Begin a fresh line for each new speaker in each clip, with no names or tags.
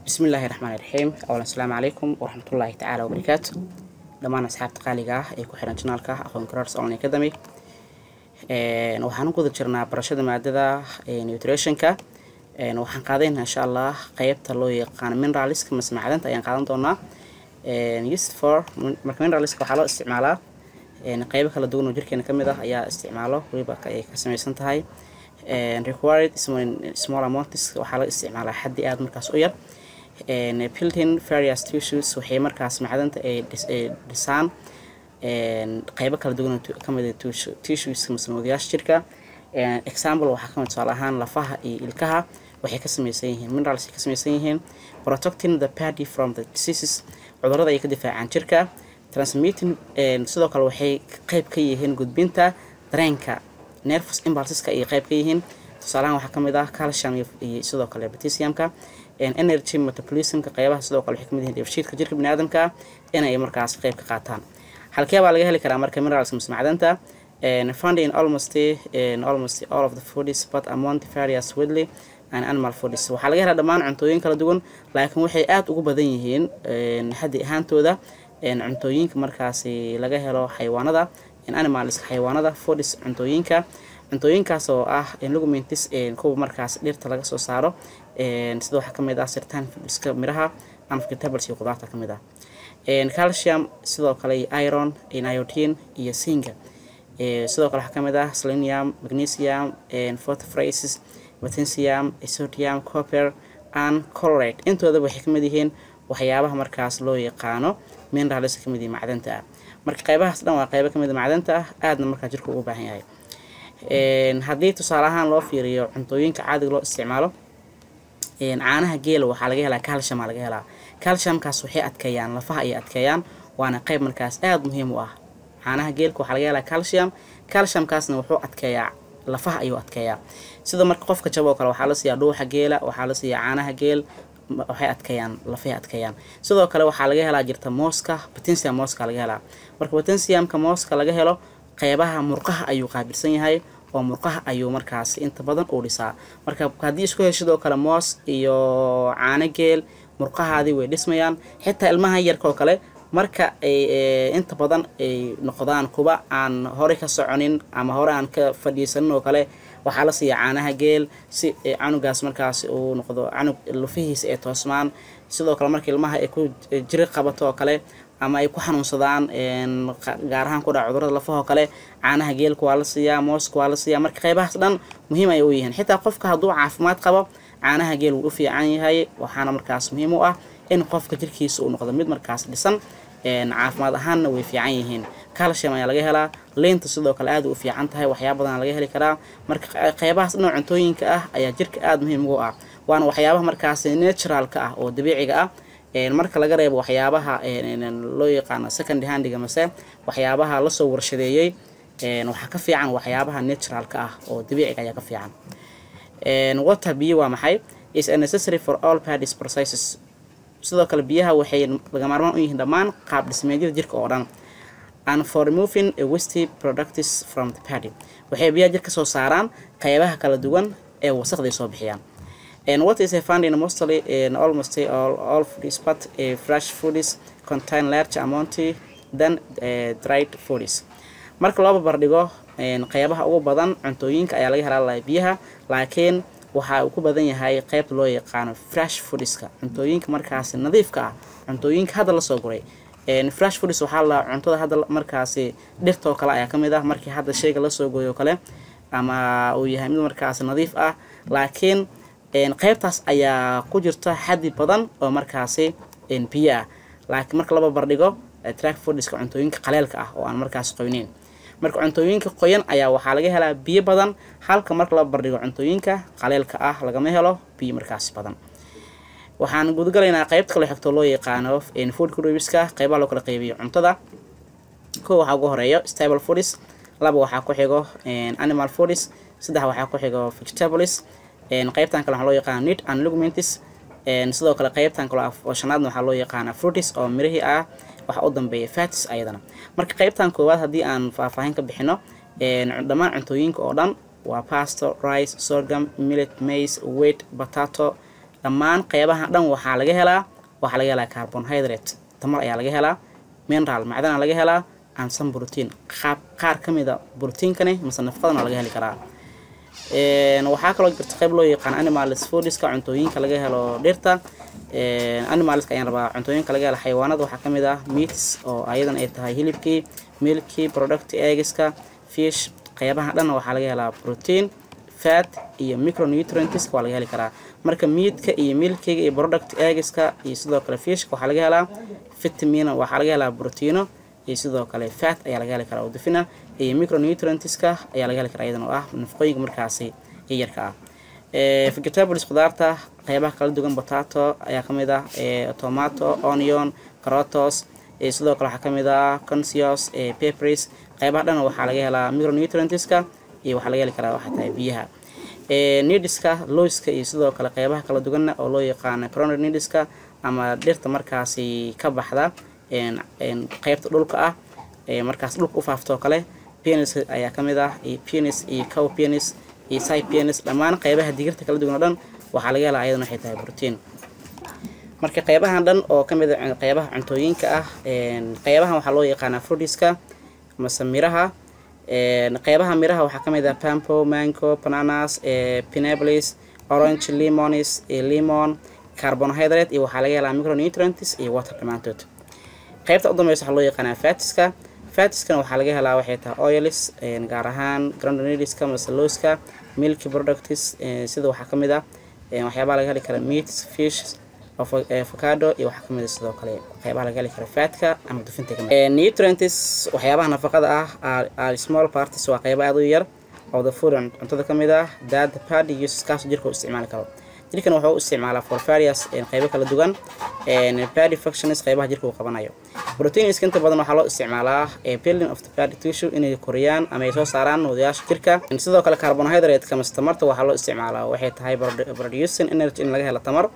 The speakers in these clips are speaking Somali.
bismi illaahi raxmaani raxiim awal asalaamu calaykum waraxmatullaahi tacaala wabarakaatu dhammaan asxaabta qaaliga ah ee ku xiran janaalka aqoon garars online academy waxaan u guda jirnaa barashada maadada nutritionka waxaan qaadayna insha allah qeybta loo yaqaano mineralska mase macdanta ayaan qaadan doonaa used for marka mineralska waxaa loo isticmaalaa qeybo kala duwan oo jirkeena kamid ah ayaa isticmaalo weliba ay ka samaysan tahay required small amounts waxaa la isticmaalaa xaddi aada markaas u yar building various tissues waxay markaas macdanta ay dhisaan qeybo kala duwan kamid tissues masnuudiyaasha jirka example waxaa kamid tusaale ahaan lafaha iyo ilkaha waxay ka samaysan yihiin minerals ay ka samaysan yihiin protecting the body from the diseases cudurrada ay ka difaacaan jirka transmitting sidoo kale waxay qeyb ka yihiin gudbinta dareenka nervous impulseska ay qeyb ka yihiin tusaalahaan waxaa kamid ah calcium iyo sidoo kale potassiumka energy metabolismka qeybaha sidoo kale waxay kamid yihiin dheefshiidka jirka biniaadamka inay markaas qeyb ka qaataan halkee baa laga heli karaa marka minerals mise macdanta found in almost in almost all of the foods but among the various widely and animal foods waxaa laga helaa dhammaan cuntooyin kala duwan laakiin waxay aada ugu badan yihiin xaddi ahaantooda cuntooyinka markaasi laga helo xayawaanada animals xayawaanada foods cuntooyinka cuntooyinkaas oo ah lugumentis kuwa markaas dhirta laga soo saaro sida waxaa kamid ah sirtaan iska miraha ama vegetables iyo qudaarta kamid ah calcium sidoo kale iron iodine iyo singa sidoo kale waxaa kamid ah selenium magnesium phosphorus potassium sodium copper and chloride intooda waxay kamid yihiin waxyaabaha markaas loo yaqaano minerals kamid yihiin macdanta ah marka qeybahaas dhan waa qeybo kamid macdanta ah aadna markaa jirka ugu baahan yahay haddii tusaale ahaan loo fiiriyo cuntooyinka caadiga loo isticmaalo caanaha geela waxaa laga helaa calcium aa laga helaa calciumkaas waxay adkeeyaan lafaha ayay adkeeyaan waana qeyb markaas aada muhiim u ah caanaha geelka waxaa laga helaa calcium calciumkaasna wuxuu adkeeyaa lafaha ayuu adkeeyaa sida marka qofka jabo oo kale waxaa la siiyaa dhuuxa geela waxaa la siiyaa caanaha geel waxay adkeeyaan lafahay adkeeyaan sidoo kale waxaa laga helaa jirta mooska potassium mooska laga helaa marka potassiumka mooska laga helo qeybaha murqaha ayuu qaabilsan yahay oo murqaha ayuu markaas inta badan uu dhisaa marka haddii isku heshidoo kale moos iyo caano geel murqahaadii way dhismayaan xitaa ilmaha yarka oo kale marka ay inta badan ay noqdaan kuba aan horey ka soconin ama hore aan ka fadhiisanin oo kale waxaa la siiya caanaha geel si canugaas markaas uu noqdo canug lufihiisa ay toosmaan sidoo kale marka ilmaha ay ku jiri qabato oo kale ama ay ku xanuunsadaan gaar ahaan ku dhaca cudurada lafahoo kale caanaha geelka waa la siiyaa mooska waa la siiyaa marka qeybahaas dhan muhiim ayay u yihiin xitaa qofka hadduu caafimaad qabo caanaha geel wuu u fiican yahay waxaana markaas muhiim u ah in qofka jirkiisa uu noqdo mid markaas dhisan caafimaad ahaanna way fiican yihiin calcium ayaa laga helaa leynta sidoo kale aada u fiican tahay waxyaaba badan laga heli karaa marka qeybahaas dhan cuntooyinka ah ayaa jirka aada muhiim ugu ah waana waxyaabaha markaas naturalka ah oo dabiiciga ah marka laga reebo waxyaabaha loo yaqaano second handiga mase waxyaabaha lasoo warshadeeyey waxaa ka fiican waxyaabaha naturalka ah oo dabiiciga ayaa ka fiican water biyo waa maxay is a necessary for all parties processes sidoo kale biyaha waxay laga maarmaan u yihiin dhammaan qaab dhismeedyada jirka oo dhan and for removing a wasty products from the party waxay biyaha jirka soo saaraan qeybaha kala duwan ee wasaqday soo bixiyaan and what is a found in mostly in almost all, all foods but uh, fresh foods contain large amount than uh, dried foods marka loo barbardhigo qeybaha ugu badan cuntooyinka ayaa laga helaa biyaha laakiin waxa uu ku badan yahay qeybta loo yaqaano fresh foodska cuntooyinka markaasi nadiifka ah cuntooyinka hadda lasoo guray fresh foods waxaa la cuntada hadda markaasi dhirtoo kale ayaa kamid ah markii hadda sheyga lasoo gooyo kale ama uu yahay mid markaasi nadiif ah laakiin qeybtaas ayaa ku jirta xaddi badan oo markaasi biyo ah laakiin marka laba bardhigo track foodiska cuntooyinka qaleelka ah oo aan markaas qoyneyn marka cuntooyinka qoyan ayaa waxaa laga helaa biyo badan halka marka laba bardhigo cuntooyinka qaleelka ah lagama helo biyo markaas badan waxaan gudagalaynaa qeybta kale xigto loo yaqaano food groupiska qeybaha loo kala qeybiyo cuntada kow waxaa ugu horeeyo stable foods laba waxaa ku xigo animal foods saddex waxaa ku xigo vegetables qeybtan kale waxaa loo yaqaana nit and lugumentis sidoo kale qeybtan kale oo shanaadna waxaa loo yaqaana fruitis oo mirihii ah waxa u dambeeya fatis ayadana marka qeybtan koowaad haddii aan faahfaahin ka bixino dhammaan cuntooyinka oo dhan waa pasto rice sorghum millet maize wheat potato dhammaan qeybaha dhan waxaa laga helaa waxaa laga helaa carbonhydrate tamar ayaa laga helaa mineral macdana laga helaa and some protein qaab qaar ka mid a proteinkani mase nafaqadan waa laga heli karaa waxaa kaloo jirta qayb loo yaqaan animals foodiska cuntooyinka laga helo dhirta animalska ayaan rabaa cuntooyinka laga helo xayawaanada waxaa kamid ah meats oo ayadan ay tahay hilibkii milkii product eggiska fish qeybaha dhan waxaa laga helaa protein fat iyo micronutrientska waa laga heli karaa marka meatka iyo milkiga iyo product eggiska iyo sidoo kale fishka waxaa laga helaa vitamin waxaa laga helaa proteino iyo sidoo kale fat ayaa laga heli karaa oo dufina iyo micronutrientska ayaa laga heli karaa iyadan oo ah nafaqooyinka markaasi yarka ah vegetables khudaarta qeybaha kala duwan potato ayaa kamid ah tomato onion carotos sidoo kale waxaa kamid ah consios peppers qeybaha dhan waxaa laga helaa micronutrientska iyo waxaa laga heli karaa waxaa tahay biyaha nidiska loiska iyo sidoo kale qeybaha kala duwanna oo loo yaqaano coronary nidiska ama dhirta markaasi ka baxda qeybta dhulka ah markaas dhulka u faaftoo kale penis ayaa kamid ah iyo penis iyo cow penis iyo side penis dhammaan qeybaha digirta kala duwan oo dhan waxaa laga helaa ayadan waxay tahay protein marka qeybahan dhan oo kamid a qeybaha cuntooyinka ah qeybahan waxaa loo yaqaanaa fruitiska mase miraha qeybaha miraha waxaa kamid ah pampo mango bananas pineapples orange limonis lemon carbonhydrate iyo waxaa laga helaa micronutrients iyo water dhammaantood qeybta u dambeysa waxaa loo yaqaanaa fatiska fatiskana waxaa laga helaa waxay tahay oilis gaar ahaan grandonediska masalooska milky products sida waxaa kamid ah waxyaabaha laga heli kara meats fish avocado iyo waxaa kamid sidoo kale qeybaha laga heli kara fatka ama dufinta kamid nutrients waxyaabaha nafaqada ah are small parties waa qeybo aad u yar oo the food cuntada kamid ah that the body uses kaas jirka u isticmaali karo jirkan wuxuu u isticmaalaa for various qeybo kala duwan body functions qeybaha jirka uu qabanayo proteiniska inta badan waxaa loo isticmaalaa building of the body tissue inay koriyaan ama ay soo saaraan wadayaasha jirka sidoo kale carbohydrate-ka mase tamarta waxaa loo isticmaalaa waxay tahay producing energy in laga helo tamar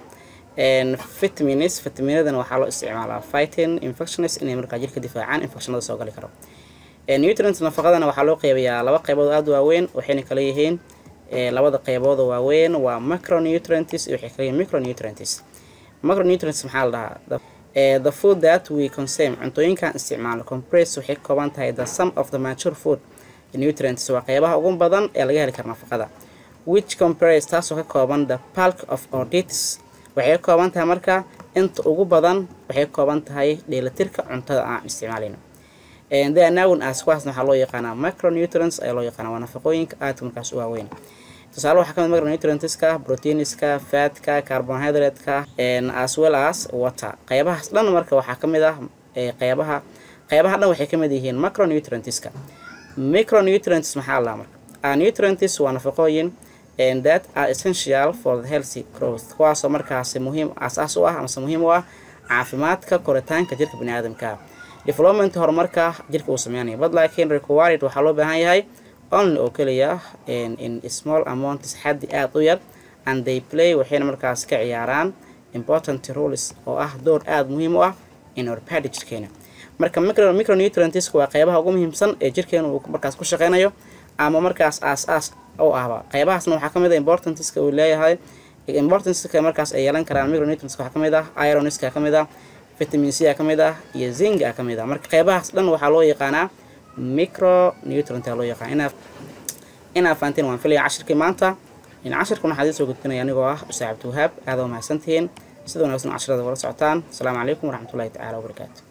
vitamins vitaminadana waxaa loo isticmaalaa fighting infections inay markaa jirka difaacaan infectionada soo gali karo nutrients nafaqadana waxaa loo qeybayaa laba qeybood aada waaweyn waxayna kala yihiin labada qeybooda waaweyn waa macronutrients iyo waxay kala yihiin micronutrients macronutrients maxaa la dhahaa the food that we consume cuntooyinkan isticmaalo compress waxay ka kooban tahay the sum of the mature food nutrients waa qeybaha ugu badan ee laga heli kara nafaqada which compress taasoo ka kooban the bulk of our diets waxay ka kooban tahay marka inta ugu badan waxay ka kooban tahay dheelatirka cuntada aan isticmaalayno thenown as kuwaasna waxaa loo yaqaanaa micronutrients ayaa loo yaqaanaa waa nafaqooyinka aadka markaas u waaweyn tusaale waxaa kamid micronutrientska proteiniska fatka carbonhydrate-ka as well as water qeybahaas dhan marka waxaa kamid ah qeybaha qeybaha dhan waxay kamid yihiin macronutrientska micronutrients maxaa la marka a nutrients waa nafaqooyin that are essential for the healthy growth kuwaasoo markaasi muhiim asaas u ah amase muhiim u ah caafimaadka koritaanka jirka baniaadamka development horumarka jirka uu sameynayo but laakiin required waxaa loo baahan yahay only oo keliya in small amounts xaddi aada u yar and they play waxayna markaas ka ciyaaraan important roles oo ah door aada muhiim u ah in our body jirkeena marka micro micronutrients waa qeybaha ugu muhiimsan ee jirkeena uu markaas ku shaqeynayo ama markaas aas-aas u ahba qeybahaasna waxaa kamid ah importanceska uu leeyahay importanceska markaas ay yeelan karaan micronutrientska waxaa kamid ah ironiska kamid ah vitamin c a kamid ah iyo zinga a kamid ah marka qeybahaas dhan waxaa loo yaqaanaa micronutrient aa loo yaqaana inaa inaa fahanteen waan filaya cashirkii maanta in cashirkan waxaa idin soo gudbinaya anigoo ah usaab abdiwahaab aada waa mahadsantihiin sida wanaagsan cashirada wala socotaan asalaamu calaykum waraxmatullahi tacaala wabarakaatu